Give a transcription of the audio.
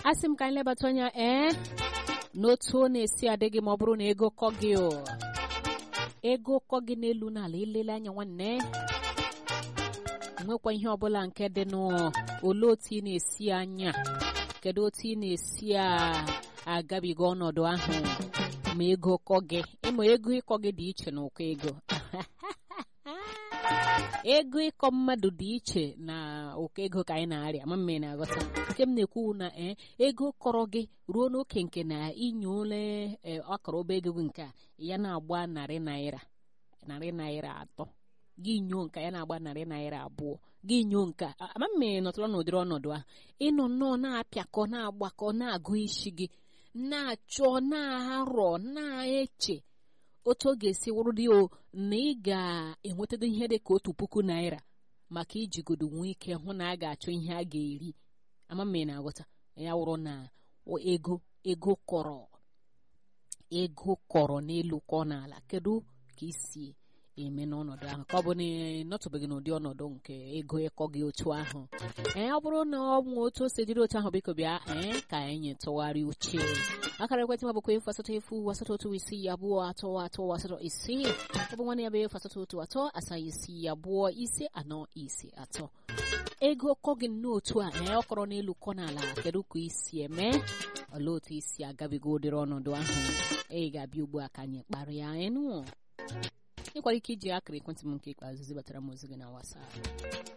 asị m ka anyị lebata anya ee n'otu ọ na-esi adị gị ma ọ bụrụ na ego kọ gị o ego kọ gị n'elu n'ala ilele anya nwanne nwekwa ihe ọbụla nke dị n'olee otu ị na-esi anya kedu otu ị na-esi agabiga ọnọdụ ahụ ma ego kọ gị ịma ego ịkọ gị dị iche na ụkọ ego ego ịkọ mmadụ dị iche na ụkọ ego ka anyị na-arịa ma mme na-aghọta nke m na-ekwu na ee ego kọrọ gị ruo n'oke nke na inye ole ọkọrọ obe ego nke a ya na-agba narị naira narị naira atọ gị nyoo nka ya na-agba narị naira abụọ gị nyoo nka ama mme nọtụrụ n'ụdịrị ọnọdụ ahụ ịnọ nnọọ na-apịakọ na-agbakọ na-agụ isi gị na-achọ na-arọ na-eche otu ọ ga-esi wụrụ dị o na ị ga-enwetada ihe dị ka otu puku naira maka ijigodo nwee ike hụ na a ga-achọ ihe a ga-eri ama mme na-aghọta ya wụrụ na ego ego kọrọ ego kọrọ n'elu kọ n'ala kedu ka isi eme n'ọnọdụ ahụ ka ọ bụ na ịnọtụbeghị n'ụdị ọnọdụ nke ego ịkọ gị otu ahụ ee ọ bụrụ na ọ bụ otu o si dịrị otu ahụ biko bịa ee ka anyị tụgharị uche akara ekwentị m bụkwa efu asatọ efu asatọ otu isii abụọ atọ atọ asatọ isii ọ bụ nwanne ya bụ efu asatọ otu atọ asaa isii abụọ ise anọ ise atọ ego kọ gị n'otu a ee ọ kọrọ n'elu kọ n'ala kedu ka isi eme olee otu isi agabiga ụdịrị ọnọdụ ahụ ị ga-abịa ugbu a ka anyị kparịa enu ị nwere ike iji akara ekwentị m nke ikpeazụ zibatara m ozi gị na WhatsApp